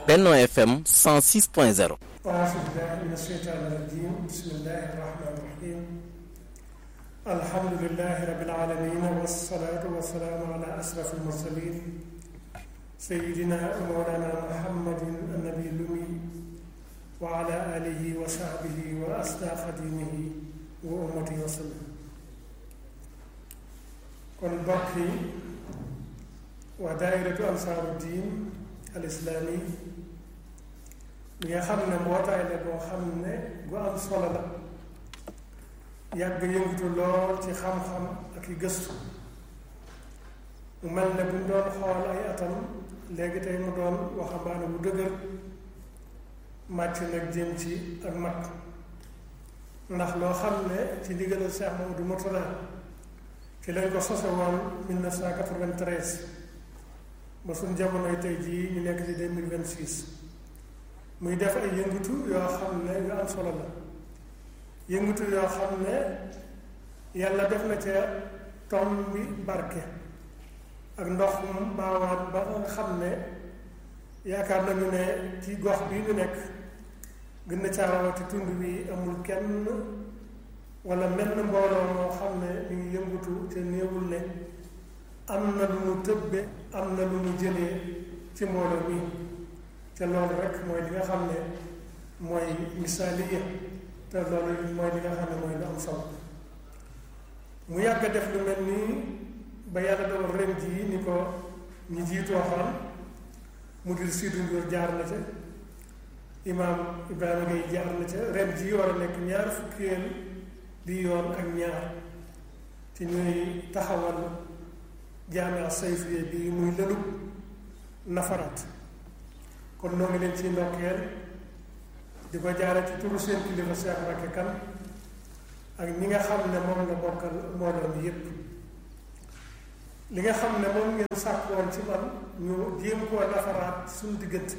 Benno FM 106.0 أعوذ بالله من الشيطان الرجيم بسم الله الرحمن الرحيم الحمد لله رب العالمين والصلاة والسلام على أشرف المرسلين سيدنا ومولانا محمد النبي الأمي وعلى آله وصحبه وأصداق دينه وأمته وسلم kon mbokk yi waa daayiratu ansaaru diin al islaami li nga xam ne mbootaay la boo xam ne gu am solo la yàgg yëngatu lool ci xam-xam ak i gëstu mu mel ne bu ñu doon xool ay atam léegi tey mu doon waxambaane bu dëgër màcc nag jëm ci ak mag ndax loo xam ne ci ndigalal Cheikh Mamadou Mourtada ci lañ ko sose woon 1993 ba suñ jamonoy tey jii ñu nekk ci 2026 muy def ay yëngatu yoo xam ne yu am solo la yëngatu yoo xam ne yàlla def na ca tom bi barke ak ndox mu baawaan ba nga xam ne yaakaar nañu ne ci gox bi ñu nekk gën na caarawati tund bi amul kenn wala menn mbooloo moo xam ne mi ngi yëngatu te néewul ne am na lu mu tëbbe am na lu mu jëlee ci mbooloo mi te loolu rek mooy li nga xam ne mooy misaaliya te loolu mooy li nga xam ne mooy lu am solo mu yàgg def lu mel nii ba yàlla dogal ren jii ni ko ñi jiitoo xam mu dir Sidy Ndour jaar na ca imaam Ibrahima Gueye jaar na ca ren jii war a nekk ñaar fukkeel di yoon ak ñaar ci ñuy taxawal jaamia sayfiye bi muy lëlub nafaraat kon noo ngi leen ci ndokkeel di ko jaare ci turu seen kilifa Cheikh Mbacké Kane ak ñi nga xam ne moom la bokkal mbooloo mi yépp li nga xam ne moom ngeen sàkk woon ci man ñu jéem koo nafaraat suñu diggante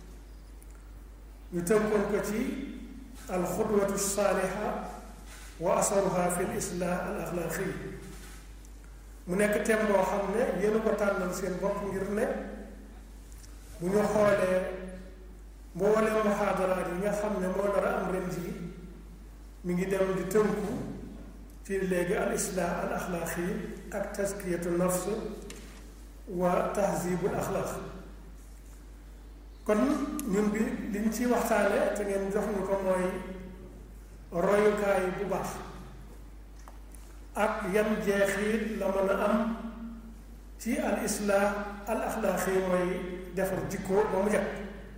ñu tënkoon ko ci alxudwatu saaliha wa asaruha fi l islah al axlaaqi mu nekk thème boo xam ne yéen ko tànnal seen bopp ngir ne bu ñu xoolee mbooleem muhaadaraat yi nga xam ne moo nar a am ren jii mi ngi dem di tënku ci léegi al islah al axlaaqi ak taskiyatu nafs wa tahzibul axlaaq kon ñun bi liñ ci waxtaane te ngeen jox ñu ko mooy royukaay bu baax ak yan jeexit la mën a am ci al islah al axlaaqi mooy defar jikko ba mu jag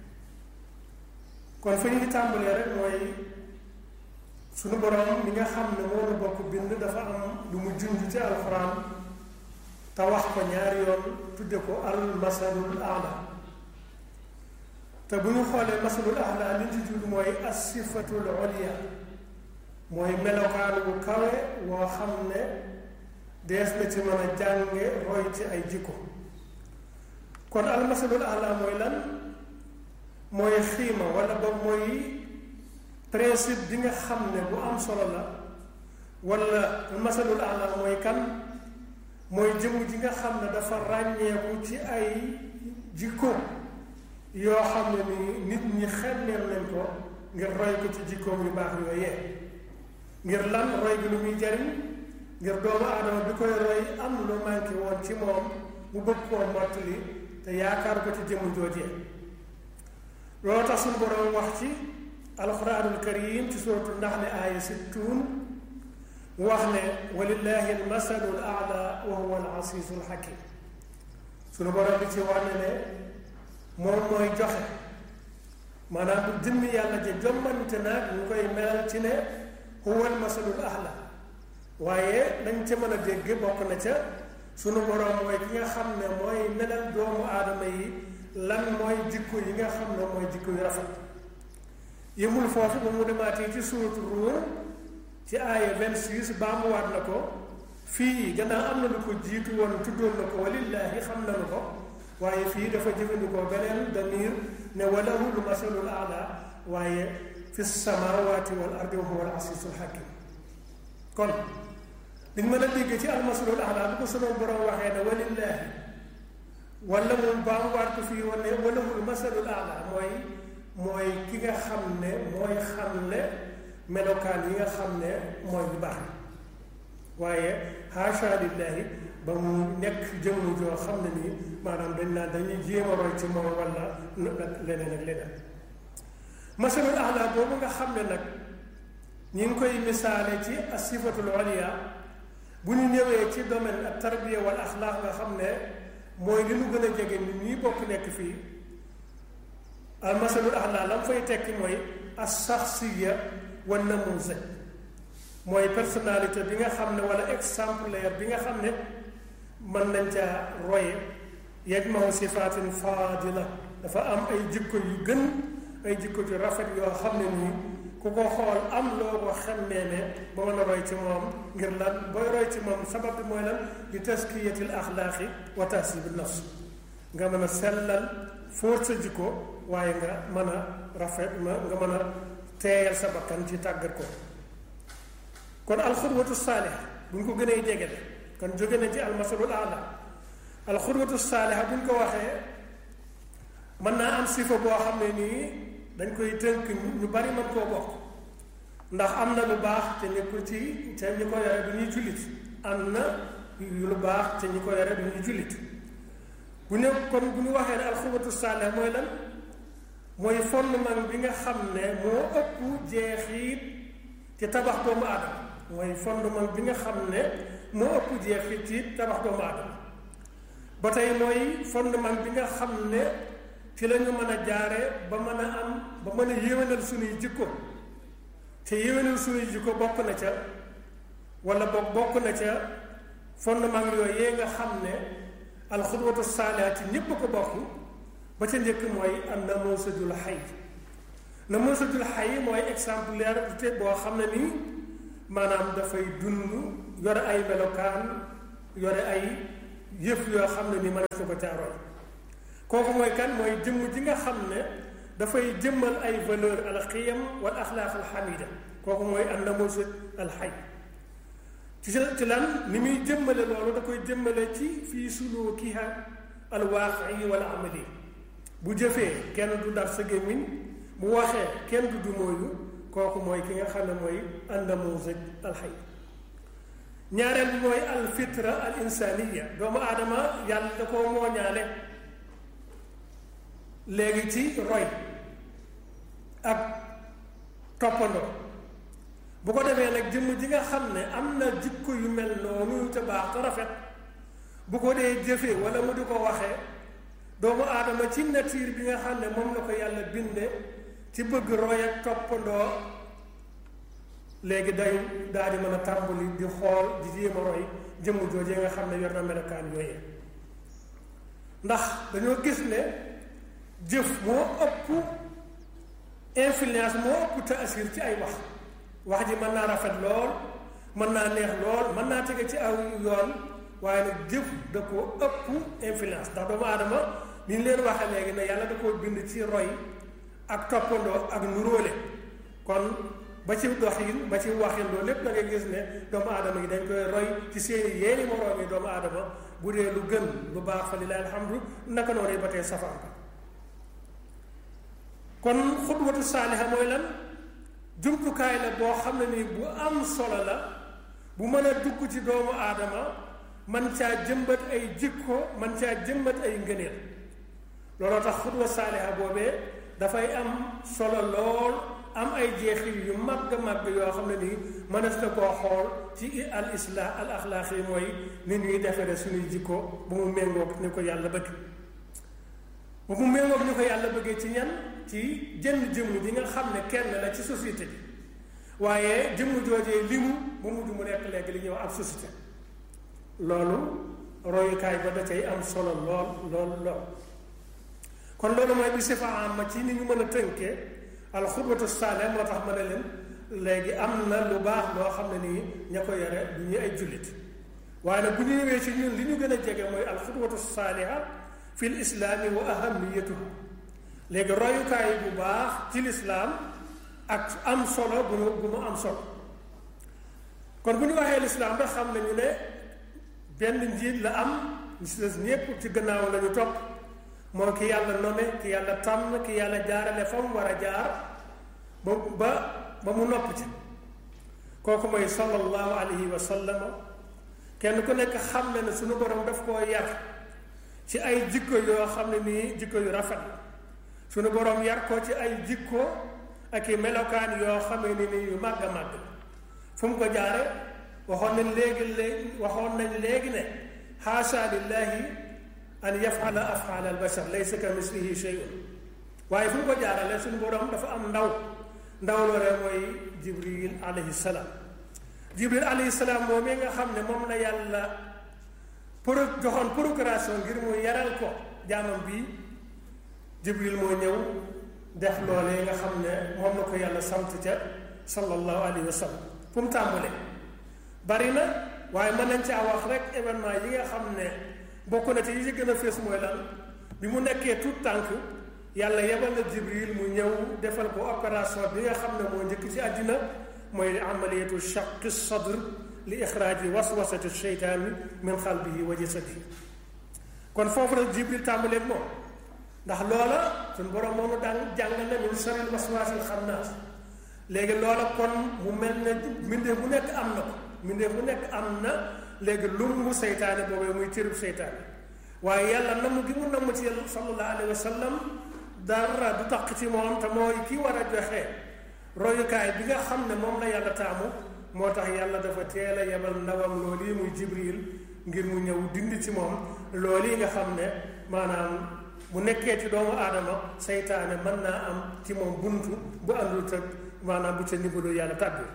kon fa ñuy tàmbalee rek mooy suñu borom mi nga xam ne moo la bokk bind dafa am lu mu junj ci alxuraan te wax ko ñaari yoon tudde ko al masalul aala te bu ñu xoolee masalul aala li ñu ci tudd mooy asifatul oliya mooy melokaan bu kawe woo xam ne dees na ci mën a jànge roy ci ay jikko kon almasalul ala mooy lan mooy xiima wala ba mooy principe bi nga xam ne bu am solo la wala almasalul ala mooy kan mooy jëmm ji nga xam ne dafa ràññeeku ci ay jikko yoo xam ne ni nit ñi xemmeel nañ ko ngir roy ko ci jikkoom yu baax yooyee ngir lan roy bi lu muy jariñ ngir doomu aadama bi koy roy am lu manqué woon ci moom mu bëgg koo mottali te yaakaar ko ci jëmm joojee loolu tax suñu boroom wax ci alquranul karim ci suratu naxli aaya sittuun mu wax ne walillahi almasalul aala wa huwa al asiisul hakim suñu boroom bi ci wane ne moom mooy joxe maanaam bu jëmmi yàlla ji jommante naag ñu koy melal ci ne huwa almasalul aala waaye dañ ca mën a dégg bokk na ca sunu boroom mooy ki nga xam ne mooy melal doomu aadama yi lan mooy jikko yi nga xam ne mooy jikko yu rafet yëmul foofu ba mu demaatee ci suuratu Ruum ci aaya 26 baamuwaat na ko fii gannaaw am na lu ko jiitu woon tuddoon na ko walillaahi xam nañu ko waaye fii dafa jëfandikoo beneen damir ne walahu lu masalul aala waaye fi samaawaati wal ardi wa huwa al asiisul hakim kon liñ mën a dégg ci almasalul aala bu ko sama borom waxee ne walillaahi wala moom baamuwaat ko fii wane wala mul masalul ala mooy mooy ki nga xam ne mooy xam ne melokaan yi nga xam ne mooy lu baax waaye haasha lillahi ba mu nekk jëmm joo xam ne nii maanaam dañ naan dañuy jéem a roy ci moom wala leneen ak leneen masalul ala boobu nga xam ne nag ñi ngi koy misaale ci asifatul oliya bu ñu ñëwee ci domaine ak tarbiya wal axlaaq nga xam ne mooy li mu gën a jege nit ñi bokk nekk fii al masalul axlaaq la mu fay tekki mooy as saxsiya wa namuusa mooy personnalité bi nga xam ne wala exemplaire bi nga xam ne mën nañ caa roye yajmahu sifaatin faadila dafa am ay jikko yu gën ay jikko yu rafet yoo xam ne nii ku ko xool am loo ko xemmee ne ba mën a roy ci moom ngir lan booy roy ci moom sabab bi mooy lan li taskiyatil axlaaqi wa tahsibi nafs nga mën a sellal fóot sa jikko waaye nga mën a rafet ma nga mën a teeyal sa bakkan ci tàggat ko kon alxudwatu saaliha bu ñu ko gënee jege de kon jóge na ci almasalul ala alxudwatu saaliha bu ñu ko waxee mën naa am sifa boo xam ne nii dañ koy tënk ñu bari mën koo bokk ndax am na lu baax te nekkul ci te ñi ko yore du ñuy jullit am na lu baax te ñi ko yore du ñuy jullit bu ne kon bu ñu waxee ne alxudwatu saaliha mooy lan mooy fondement bi nga xam ne moo ëpp jeexit ci tabax doomu aadama mooy fondement bi nga xam ne moo ëpp jeexit ci tabax doomu aadama ba tey mooy fondement bi nga xam ne ci la ñu mën a jaare ba mën a am ba mën a yéwénal suñuy jikko te yéwénal suñuy jikko bokk na ca wala boog bokk na ca fondement yooyu yee nga xam ne alxudwatu saalihaat ci ñépp ko bokk ba ca njëkk mooy am namuusajul xay namuusajul xay mooy exemplaire te boo xam ne nii maanaam dafay dund yore ay melokaan yore ay yëf yoo xam ne ni mën na ko caaroy kooku mooy kan mooy jëmm ji nga xam ne dafay jëmmal ay valeur al xiyam wal axlaaq al xamida kooku mooy an namuusaj al xay ci ci lan ni muy jëmmale loolu da koy jëmmale ci fii sulukiha al waaqi wal amali bu jëfee kenn du dar sa gémmiñ bu waxee kenn du du mooyu kooku mooy ki nga xam ne mooy annamuusaj alxay ñaareel bi mooy alfitra al insaniya doomu aadama yàlla da koo mooñaale léegi ci roy ak toppandoo bu ko defee nag jëmm ji nga xam ne am na jikko yu mel noonu te baax te rafet bu ko dee jëfee wala mu di ko waxee doomu aadama ci nature bi nga xam ne moom la ko yàlla binde ci bëgg roy ak toppandoo léegi day daal di mën a tàmbali di xool di jéem a roy jëmm joojee nga xam ne yor na melokaan yooyee ndax dañoo gis ne jëf moo ëpp influence moo ëpp taasir ci ay wax wax ji mën naa rafet lool mën naa neex lool mën naa tege ci aw yoon waaye nag jëf da koo ëpp influence ndax doomu aadama ni ñu leen waxee léegi ne yàlla da koo bind ci roy ak toppandoo ak nuróole kon ba ci doxin ba ci waxin loolu lépp da ngay gis ne doomu aadama yi dañ koy roy ci seeni yeeni moroom yi doomu aadama bu dee lu gën lu baax fa lillahi alhamdu naka noonu ba tey safaan ba kon xudwatu saaliha mooy lan jumtukaay la boo xam ne nii bu am solo la bu mën a dugg ci doomu aadama man caa jëmbat ay jikko man caa jëmbat ay ngëneel looloo tax xudwa saaliha boobee dafay am solo lool am ay jeexil yu màgg màgg yoo xam ne nii mënees na koo xool ci al islah al axlaaq yi mooy ni ñuy defere suñuy jikko bu mu méngoog ni ko yàlla bëgg bu mu méngoog ni ko yàlla bëggee ci ñan ci jënn jëmm ji nga xam ne kenn la ci société bi waaye jëmm joojee limu ba mujj mu nekk léegi li ñuy wax ab société loolu royukaay ba da cay am solo lool lool lool kon loolu mooy bi sifa am ma ci ni ñu mën a tënkee alxudwatu saale moo tax ma ne leen léegi am na lu baax loo xam ne nii ña ko yore du ñuy ay jullit waaye nag bu ñu ñëwee ci ñun li ñu gën a jege mooy alxudwatu saaliha fi l islaami wa ahamiyatuhu léegi royukaay bu baax ci lislaam ak am solo bu mu bu mu am solo kon bu ñu waxee lislaam rek xam nañu ne benn njiit la am ñu si des ñépp ci gannaaw la ñu topp moo ki yàlla nome ki yàlla tànn ki yàlla jaarale fa mu war a jaar ba ba ba mu nopp ci kooku mooy sallallahu alayhi wa sallam kenn ku nekk xam ne ne suñu borom daf koo yar ci ay jikko yoo xam ne nii jikko yu rafet la suñu borom yar ko ci ay jikko ak i melokaan yoo xam ne nii yu màgg a màgg fu mu ko jaare waxoon nañ léegi léegi waxoon nañ léegi ne xaasa lillahi an yafala afala al bashar laysa ka mislihi shay'un waaye fu mu ko jaarale suñu borom dafa am ndaw ndaw loolee mooy jibril alayhi salaam jibril alayhi salaam moom mi nga xam ne moom la yàlla pour joxoon procuration ngir mu yaral ko jaamam bii jibril moo ñëw def loolee nga xam ne moom la ko yàlla sant ca sallallahu alayhi wa sallam fu mu tàmbalee bari na waaye mën nañ caa wax rek événement yi nga xam ne bokk na ci yi ci gën a fees mooy lan bi mu nekkee tout tànk yàlla yebal na jibril mu ñëw defal ko opération bi nga xam ne moo njëkk ci àddina mooy amaliyatu shaqi sadr li ixraaji waswasati sheytaani min xalbihi wa jasadihi kon foofu la jibril tàmbaleeg moom ndax loola suñ borom moonu daan jàngal na min sharril waswaasil xannaas léegi loola kon mu mel ne mbindeef bu nekk am na ko mbindeef bu nekk am na léegi lumbu seytaane boobee muy cërub seytaane waaye yàlla namm gi mu namm ci sallallahu alayhi wa sallam dara du tax ci moom te mooy ki war a joxe royukaay bi nga xam ne moom la yàlla taamu moo tax yàlla dafa teel a yebal ndawam loolu yi muy jibril ngir mu ñëw dindi ci moom loolu yi nga xam ne maanaam bu nekkee ci doomu aadama seytaane mën naa am ci moom buntu bu àndul te maanaam bu ca ndimbalu yàlla tàbbi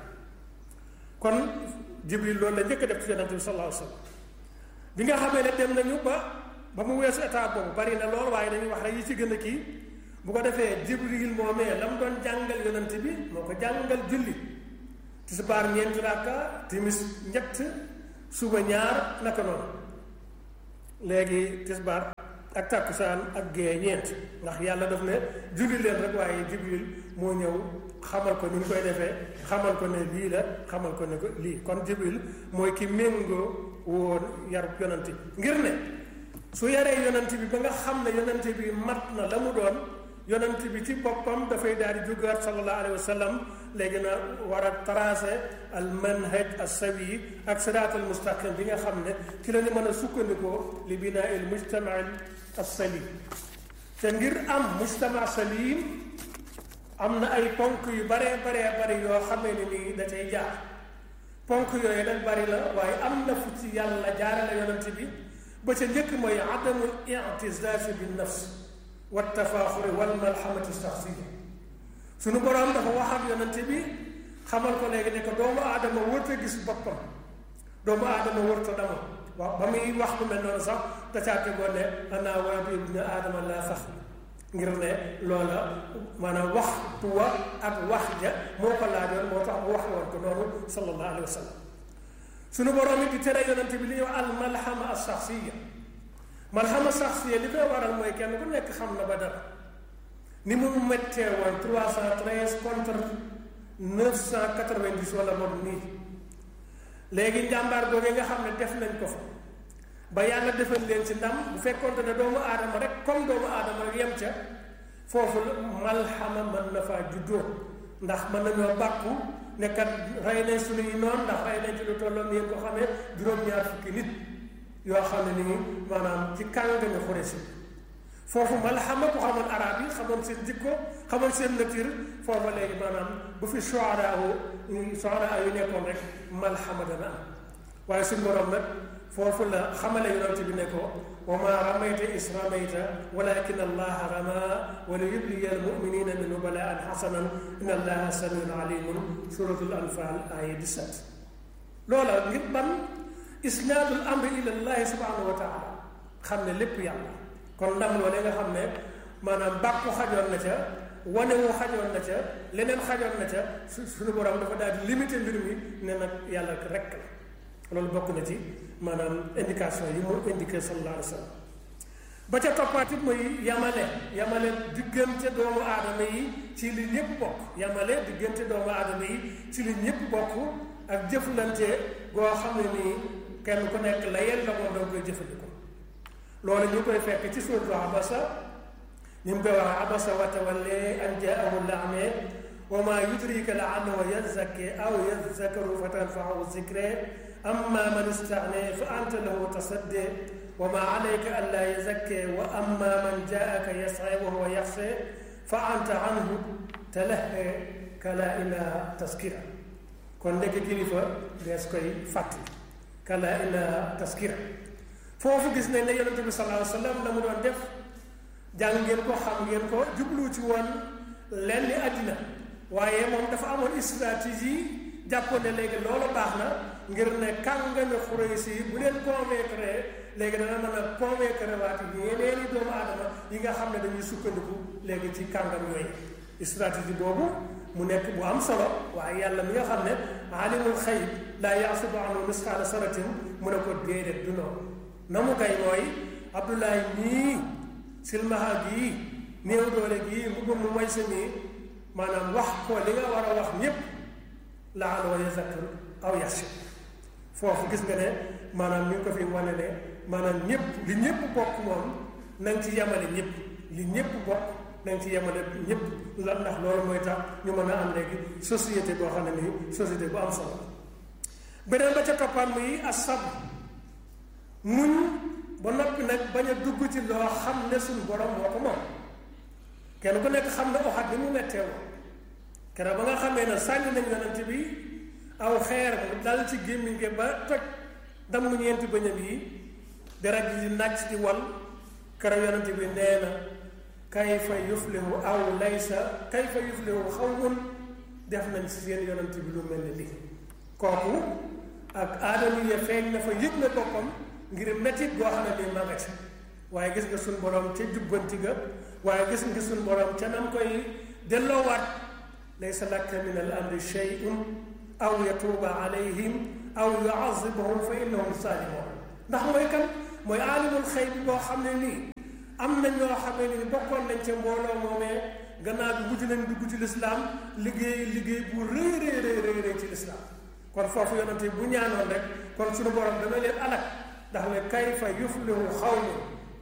kon jibril loolu la njëkk a def ci yonente bi sallallahu alayhi wa sallam bi nga xamee ne dem nañu ba ba mu weesu état boobu bari na lool waaye dañuy wax rek yi ci gën a kii bu ko defee jibril moomee la mu doon jàngal yonent bi moo ko jàngal julli tisbaar ñeenti rakka timis ñett suba ñaar naka noonu léegi tisbaar ak tàkkusaan ak gée ñeent ndax yàlla daf ne julli leen rek waaye jibril moo ñëw xamal ko ni ñu koy defee xamal ko ne lii la xamal ko ne ko lii kon jibril mooy ki méngoo woon yarub yonent bi ngir ne su yaree yonent bi ba nga xam ne yonent bi mat na la mu doon yonent bi ci boppam dafay daal di jógaat sallallahu alayhi wa sallam léegi na war a tracé al manhaj as sawi ak siraat al mustaqim bi nga xam ne ci la ñu mën a sukkandikoo li binaa il mujtama as salim te ngir am mujtama salim am na ay ponk yu baree baree bari yoo xamee ne nii da cay jaar ponk yooyu nag bari la waaye am na fu ci yàlla jaarale yonent bi ba ca njëkk mooy adamul i'tizaaz bin nafs wa tafaaxuri wal malhamati shaxsiya suñu boroom dafa wax ak yonent bi xamal ko léegi ne ko doomu aadama wërta gis boppam doomu aadama wërta dama waaw ba muy wax lu mel noonu sax da caa tegoon ne ana wabi ibnu aadama laa fax ngir ne loola maanaam waxtu wa ak wax ja moo ko laajoon moo tax mu wax woon ko noonu sallallahu alayhi wa sallam suñu boroom it di tere yonent bi li ñuy wax al malhama as shaxsiya malhama shaxsiya li koy waral mooy kenn ku nekk xam na ba dara ni mu mettee woon trois cent treize contre neuf cent quatre-vingt-dix wala moom nii léegi njàmbaar googee nga xam ne def nañ ko fa ba yàlla defal leen ci ndam bu fekkoonte ne doomu aadama rek comme doomu aadama rek yem ca foofu malhama mën na faa juddoo ndax mën nañoo bàkku nekkat rey nañ suñuy noon ndax rey nañ ci lu tolloon ni ngeen ko xamee juróom-ñaar fukki nit yoo xam ne nii maanaam ci kàngami Xuraysh foofu malhama ku xamoon arab yi xamoon seen jikko xamoon seen nature foofa léegi maanaam bu fi shuara shuara yu nekkoon rek malhama dana am waaye suñu borom nag foofu la xamale yonent bi ne ko wa ma ramayta is ramayta walakin allaha rama wa li yubliya almuminina minhu balaan xasanan inna allaha samiun alimun suratul anfal aya 17 loola ngir ban isnaadul amri ila llahi subhanahu wa taala xam ne lépp yàlla kon ndam loolee nga xam ne maanaam bàkku xajoon na ca wane wu xajoon na ca leneen xajoon na ca su suñu borom dafa daal di limité mbir mi ne nag yàlla rek la loolu bokk na ci maanaam indication yi mu indiqué sallallahu alayhi wa sallam ba ca toppaat it mooy yamale yamale diggante doomu aadama yi ci li ñëpp bokk yamale diggante doomu aadama yi ci li ñëpp bokk ak jëflante goo xam ne nii kenn ku nekk la yel la moom danga koy jëfandikoo loolu ñu koy fekk ci suuratu abasa ñu ngi koy wax abasa wa tawalla an jaahu l-a'ma wa ma yudrika la'allahu yazakka aw yazakkaru fa tanfa'ahu zikra amma man istaghna fa anta lahu tasaddi wa ma alayka alla yazakka wa amma man jaa'aka yas'a wa huwa yakhsha fa anta anhu talahha kala innaha taskira kon ndekk kilifa dees koy fàttali kala innaha taskira foofu gis nañ ne yonente bi sallallahu alayhi wa sallam la mu doon def jàng ngeen ko xam ngeen ko jublu ci woon lenn àddina waaye moom dafa amoon stratégie jàppoon ne léegi loolu baax na ngir ne kàngami Xuraysi yi bu leen convaincre léegi dana mën a convaincre waati yeneeni doomu aadama yi nga xam ne dañuy sukkandiku léegi ci kàngam yooyu stratégie boobu mu nekk bu am solo waaye yàlla mi nga xam ne alimul xayb laa yaasubu anhu misqaala saratin mu ne ko déedéet du noonu na mu kay mooy Abdoulaye nii silmaha gii néew doole gii mu gëm mu moy sa nii maanaam wax ko li nga war a wax ñépp la'allahu yazakkaru aw yaxsha foofu gis nga ne maanaam ñu ngi ko fi wane ne maanaam ñépp li ñépp bokk moom na nga ci yemale ñépp li ñépp bokk na nga ci yemale ñépp la ndax loolu mooy tax ñu mën a am léegi société boo xam ne nii société bu am solo beneen ba ca toppaan muy asab muñ ba noppi nag bañ a dugg ci loo xam ne suñu borom moo ko moom kenn ku nekk xam ne oxat bi mu mettee woon keroog ba nga xamee ne sànni nañ yonent bi aw xeer mu dal ci gémmiñ gi ba toj damm ñeenti bëñam yi deret ji di nàcc di wal keroog yonent bi nee na kayfa yuflihu aw laysa kayfa yuflihu xawmun def nañ si seen yonent bi lu mel ni lii kooku ak aadama ya feeñ na fa yëg na boppam ngir mettit goo xam ne nii ma nga ca waaye gis nga suñ borom ca jubbanti ga waaye gis nga suñ borom ca nam koy delloowaat laysa laka min al amri shay'un aw yatuuba alayhim aw yuazibahum fa innahum saalimoon ndax mooy kan mooy aalimul xëy bi boo xam ne nii am na ñoo xam ne nii bokkoon nañ ca mbooloo moomee gannaaw bi mujj nañ dugg ci lislaam liggéey liggéey bu rëy rëy rëy rëy ci lislaam kon foofu yonente bu ñaanoon rek kon suñu borom dana leen alak ndax ne kayfa yuflihu xawmu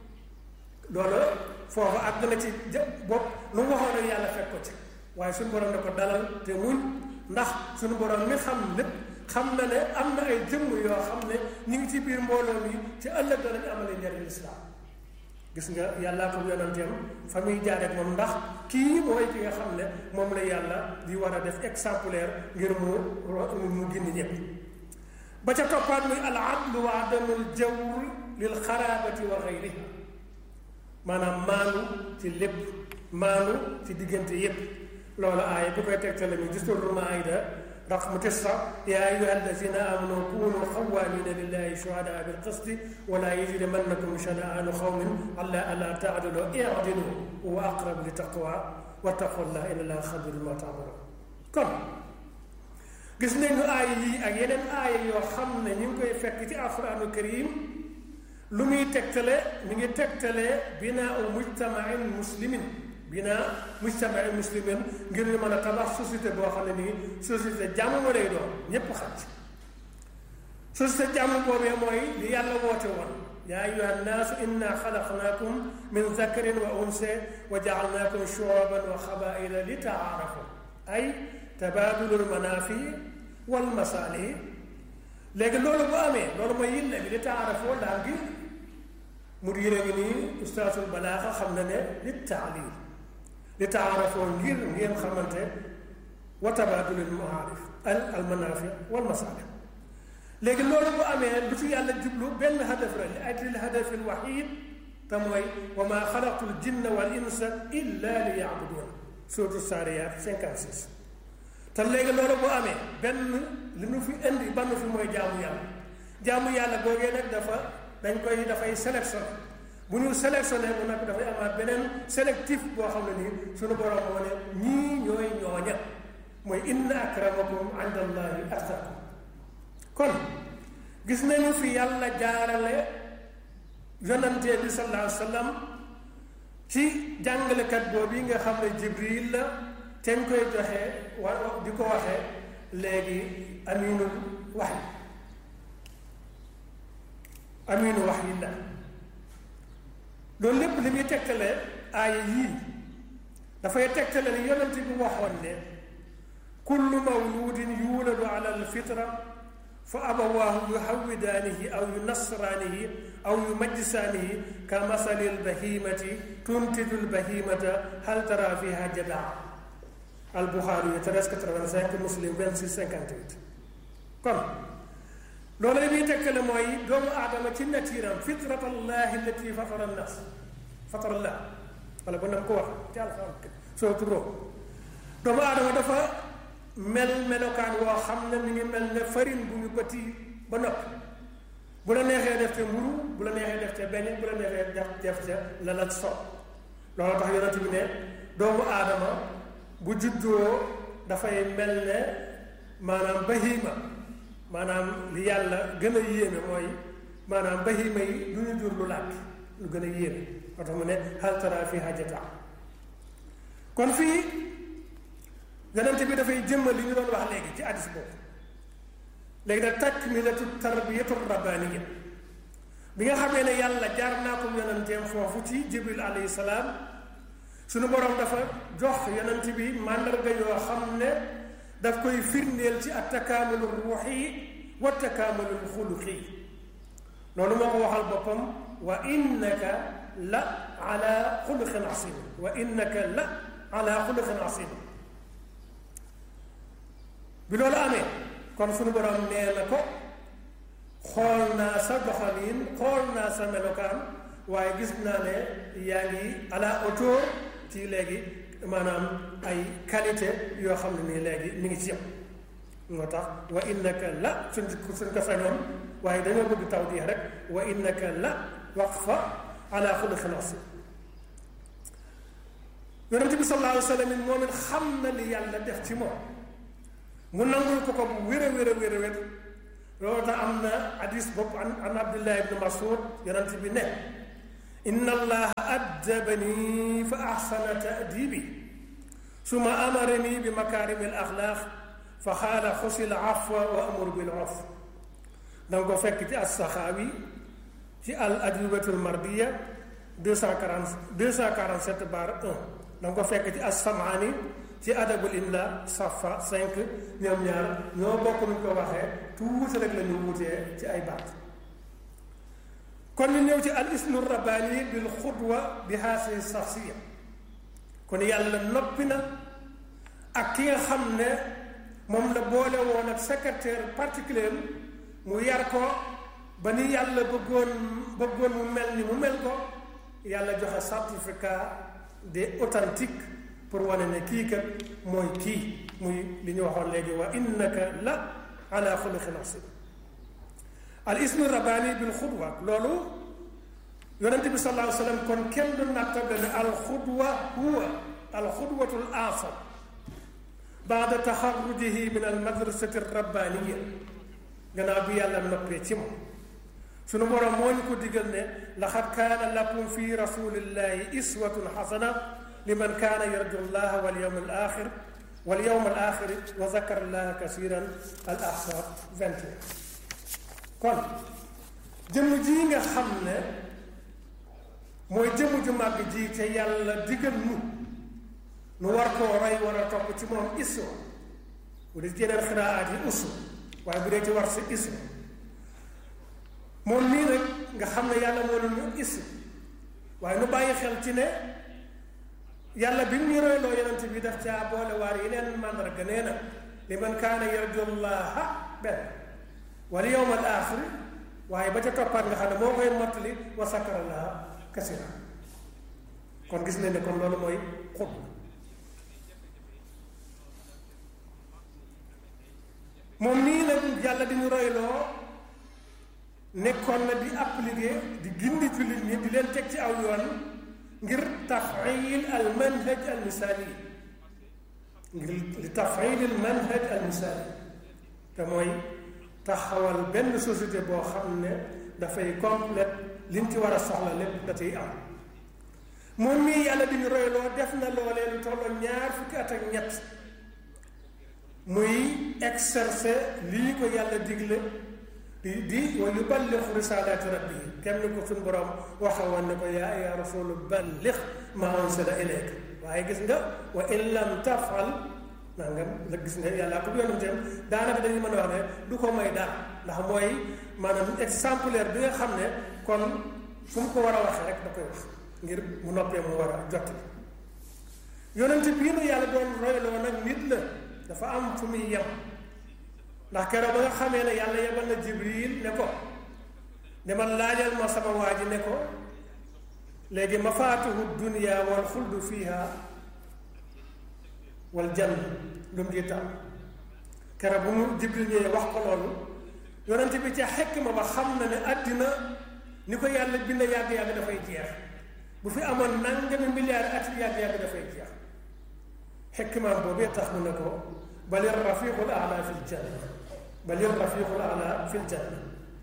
loolu foofu àgg na ci jë bopp lu mu waxoon rek yàlla fekk ko ci waaye suñu borom ne ko dalal te muñ ndax suñu borom mi xam lépp xam na ne am na ay jëmm yoo xam ne ñu ngi ci biir mbooloo mi ci ëllëg danañ amale njariñ lislaam gis nga yàllaa ko yonanteem fa muy jaar ak moom ndax kii mooy ki nga xam ne moom la yàlla di war a def exemplaire ngir mu mu gindi ñëpp ba ca toppaat muy al adlu wa adamul jawr lil xaraabati wa xayriha maanaam maanu ci lépp maanu ci diggante yépp loolu aaya bu koy tegtale mi gis lu maayda raqmu tisa yaa ayuha alladina amanu kunu xawaamina lillahi shuhadaa bil qisti wala yajrimannakum shana'aanu xawmin ala alla taadilu i'dilu wa aqrabu li taqwa wattaqullah inna allaha xabirun ma taamaluun kon gis nañu aaya yi ak yeneen aaya yoo xam ne ñu ngi koy fekk ci alquraanu karim lu muy tegtale mi ngi tegtale binaa mujtamain muslimin binaa mujtamain muslimin ngir ñu mën a tabax société boo xam ne nii société jàmm lay doon ñépp xam ci société jàmm boobee mooy li yàlla woote woon yaa ayuha nnaasu inna xalaqnaakum min zakarin wa unsa wa jaalnaakum shuuban wa xabaila li taarafu ay tabaadulul manaafi wal masaalih léegi loolu bu amee loolu mooy yilla bi li taarafoo laa ngi mu di yére ngi nii ustaasul balaaxa xam na ne li taalim li taarafoo ngir ngeen xamante wa tabaadulul maarif al al manaafi wal masaalih léegi loolu bu amee lu ci yàlla jublu benn hadaf la li ajli l hadafi l wahid te mooy wa maa xalaqtu l jinna wal insa illa li yaabuduun suratu saariyaat 56 te léegi loolu bu amee benn li nu fi indi bann fi mooy jaamu yàlla jaamu yàlla googee nag dafa dañ koy dafay sélectionné bu ñu sélectionné bu nag dafay amaat beneen sélectif boo xam ne nii suñu borom moo ne ñii ñooy ñooña mooy inna akramakum inda allahi atqakum kon gis nañu fi yàlla jaarale yonante bi sallallahu alayhi wa sallam ci jàngalekat boobu yi nga xam ne jibril la te ñu koy joxe wa di ko waxee léegi aminul wax yi aminu wax yi la loolu lépp li muy tegtale aaya yii dafay tegtale ne yonent bi waxoon ne kullu mawludin yuuladu ala alfitra fa abawaahu yuhawwidaanihi aw yunasraanihi aw yumajjisaanihi ka masali albahimati tuntiju albahimata hal tara fiha jadaa albuxaari yi 1385 muslim 26 58 kon loolu li muy tekkale mooy doomu aadama ci natiiram fitrat allahi allati fatara nnas fatara allah wala ba nam ko wax ci alxam soo turoo doomu aadama dafa mel melokaan woo xam ne mi ngi mel ne farine bu ñu bëti ba noppi bu la neexee def te mburu bu la neexee def te benn bu la neexee def def te la la so loolu tax yonent bi ne doomu aadama bu juddoo dafay mel ne maanaam bahima maanaam li yàlla gën a yéeme mooy maanaam bahima yi lu ñu jur lu làkk lu gën a yéeme moo tax mu ne hal tara fi hajata kon fii yonent bi dafay jëmmal li ñu doon wax léegi ci addis boobu léegi nag takmilatu tarbiyatu rabbaniya bi nga xamee ne yàlla jaar naa ko yonenteem foofu ci jibril alayhi salaam suñu borom dafa jox yonent bi màndarga yoo xam ne daf koy firndeel ci at takaamulu ruuxi wa takaamulu xuluqi loolu moo ko waxal boppam wa innaka la ala xuluqin asim wa innaka la ala xuluqin asim bi loolu amee kon suñu borom nee na ko xool naa sa doxalin xool naa sa melokaan waaye gis naa ne yaa ngi ala hauteur ci léegi maanaam ay qualité yoo xam ne nii léegi mi ngi ci yow moo tax wa innaka la suñ suñ ko sañoon waaye dañoo bëgg taw di rek wa innaka la waqfa ala xuluqin asim yonente bi sallallahu alayhi wa sallam moom it xam na li yàlla def ci moom mu nangul ko ko bu wér a wér a wér a wér loolu tax am na hadis bopp an an abdullah ibn masud yonent bi ne inna allaha addabani fa ahsana ta'dibi suma amarani bi makarimi al axlaaq fa xaala xusil afwa wa amur bil urf danga ko fekk ci as-saxaawi ci al ajwibatul mardiya 240 247 bar 1 danga ko fekk ci as-samaani ci adabul imla safa 5 ñoom ñaar ñoo bokk nuñ ko waxee tuuti rek la ñu wutee ci ay baat kon ñu ñëw ci al ismu rabbani bil xudwa bi haasi saxsiya kon yàlla noppi na ak ki nga xam ne moom la boole woon ak secrétaire particulier mu yar ko ba ni yàlla bëggoon bëggoon mu mel ni mu mel ko yàlla joxe certificat de authentique pour wane ne kii kat mooy kii muy li ñu waxoon léegi wa innaka la ala xuluqin asim al ismu rabbani bil xudwa loolu yonent bi sallallahu alayhi wa sallam kon kenn du nattable ne al xudwa huwa al xudwatul asam baada taxarrujihi min al madrasati rabbaniya gannaaw bi yàlla noppee ci moom sunu borom moo ñu ko digal ne laxad kaana lakum fi rasulillahi iswatun xasana liman kaana yarju llaha wal yawm al axir wal yawm al axir wa zakara llaha kasiran al ahsab 21 kon jëmm ji nga xam ne mooy jëmm ju màgg ji te yàlla digal nu nu war koo roy war a topp ci moom iswa bu dee ci yeneen xiraat yi usu waaye bu dee ci war si iswa moom nii nag nga xam ne yàlla moo ne ñu iswa waaye nu bàyyi xel ci ne yàlla bi mu ñu royloo yonent bi daf caa boole waar yeneen màndarga nee na li man kaana yarjullaha benn wal yawm al axir waaye ba ca toppaat nga xam ne moo koy mottali wa sakarallaha kasira kon gis nañ ne kon loolu mooy xut moom nii nag yàlla di ñu royloo nekkoon na di appliquer di gindi jullit ñi di leen teg ci aw yoon ngir tafayil al manhaj al misaali ngir li tafayil al manhaj al misaali te mooy taxawal benn société boo xam ne dafay complète liñ ci war a soxla lépp da ciy am moom mii yàlla di ñu royloo def na loolee lu tolloo ñaar fukki at ak ñett muy exercer lii ko yàlla digle di di wa yuballighu risalati rabbihi kenn ko suñ borom waxa woon ne ko yaa ya rasulu balligh ma unsila ilayka waaye gis nga wa in lam tafal nangam la gis nga yàlla ko yonenteem daanaka dañuy mën a wax ne du ko may dara ndax mooy maanaam exemplaire bi nga xam ne kon fu mu ko war a waxee rek da koy wax ngir mu noppee mu war a jot yonent bii nu yàlla doon royloo nag nit la dafa am fu muy yem ndax keroog ba nga xamee ne yàlla yebal na jibril ne ko demal laajal ma sama waa ji ne ko léegi mafaatuhu dunia wal xuldu fiha wal jann lu mu jiitam keroog bu mu jibril ñëwee wax ko loolu yonent bi ca xekk ma ba xam na ne àddina ni ko yàlla bind yàgg-yàgg dafay jeex bu fi amoon nangami milliard at yàgg-yàgg dafay jeex xekkimaam boobee tax mu ne ko balir rafiqul ala fil janna balir rafiqul ala fil janna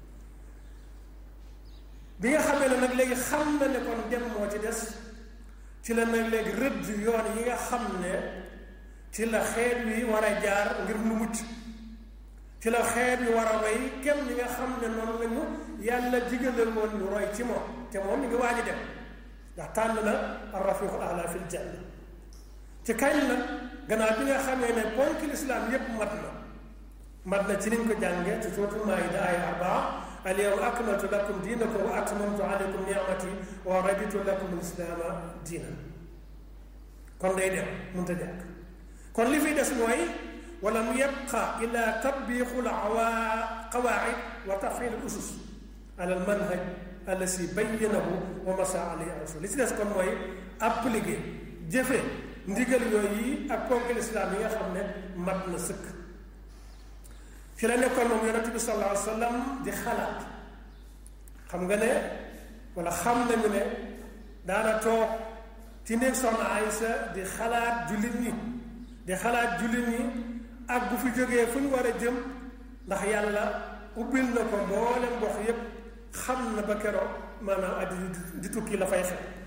bi nga xamee ne nag léegi xam na ne kon dem moo ci des ci la nag léegi rëdd yoon yi nga xam ne ci la xeet wi war a jaar ngir nu mucc ci la xeet wi war a roy kem ni nga xam ne noonu la ñu yàlla digalal woon ñu roy ci moom te moom mi ngi waaj a dem ndax tànn na ar-rafiqul a'la fil janna ci kañ la gannaaw bi nga xamee ne ponk lislaam yépp mat na mat na ci niñ ko jàngee ci suuratul maa'ida aaya arbaa al yawma akmaltu lakum diinakum wa atmamtu alaykum ni'mati wa raditu lakum al-islaama diinan kon day dem mënut a jàkk kon li fi des mooy wala mu yabqa illa tatbiqul qawaa'id wa taf'il al-usus ala al-manhaj allasi bayyanahu wa masa alayhi rasul li ci des kon mooy appliquer jëfe ndigal yooyu ak ponk lislaam yi nga xam ne mat na sëkk fi la nekkoon moom yonente bi sallallahu alayhi wa sallam di xalaat xam nga ne wala xam nañu ne daana toog ci néeg soxna Aysa di xalaat jullit ñi di xalaat jullit ñi ak bu fi jógee fu ñu war a jëm ndax yàlla ubbil na ko mboolem mbox yépp xam na ba keroog maanaam addi di tukki la fay xew